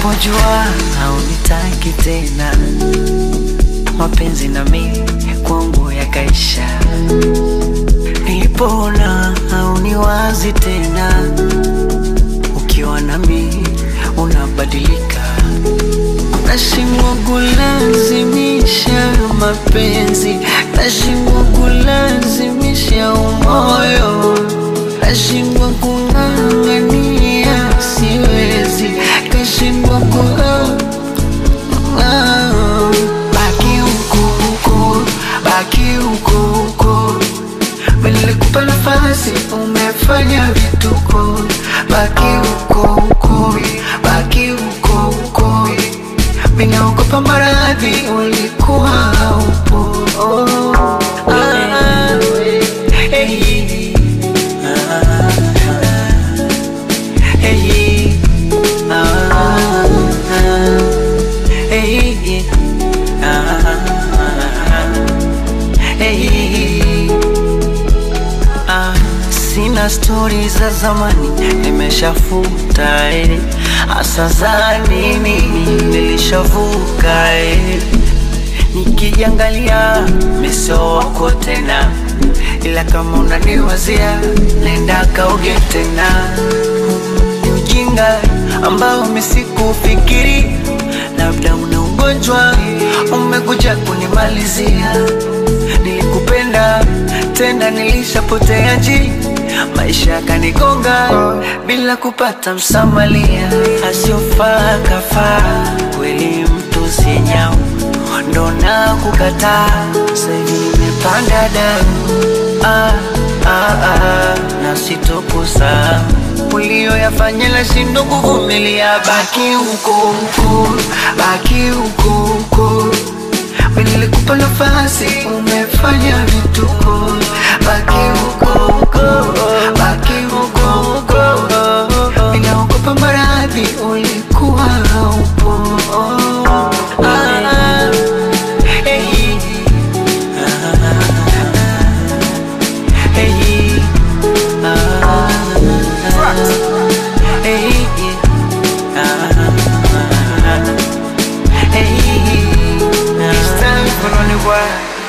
Nilipojua haunitaki tena, mapenzi na mimi kwangu yakaisha. Nilipoona hauniwazi tena, ukiwa nami unabadilika. Nashindwa kulazimisha mapenzi, nashindwa kulazimisha umoyo, nashindwa kung'ang'ania, siwezi, kashindwa ku Ah, baki huko huko, baki huko huko. Nilikupa nafasi, umefanya vituko. Baki huko huko, baki huko huko. Ninaogopa maradhi, ulikuwa haupo. Oh, ah, hey, ah, hey, ah, hey, ah, hey. Ah, sina stori za zamani, nimeshafuta eh. Asa za nini nilishavuka eh. Nikijiangalia meso wako tena, ila kama unaniwazia nenda kaoge tena. Ni ujinga ambao misikufikiri, labda una ugonjwa umekuja kunimalizia. Nilikupenda tena, nilishapotea njia, maisha yakanigonga bila kupata msamalia. Asiofaa kafaa, kweli mtu si nyau, ndo na kukataa. Sasa hivi nimepanda damu ah, ah, ah, na sitokusahau ulioyafanya nashindwa kuvumilia. Baki huko huko, baki huko huko. Mimi nilikupa nafasi, umefanya vituko. Baki huko huko, baki huko huko. Ninaogopa maradhi, ulikuwa haupo. Ah, hey, ah, hey, ah, hey, ah, hey. It's time for running wild.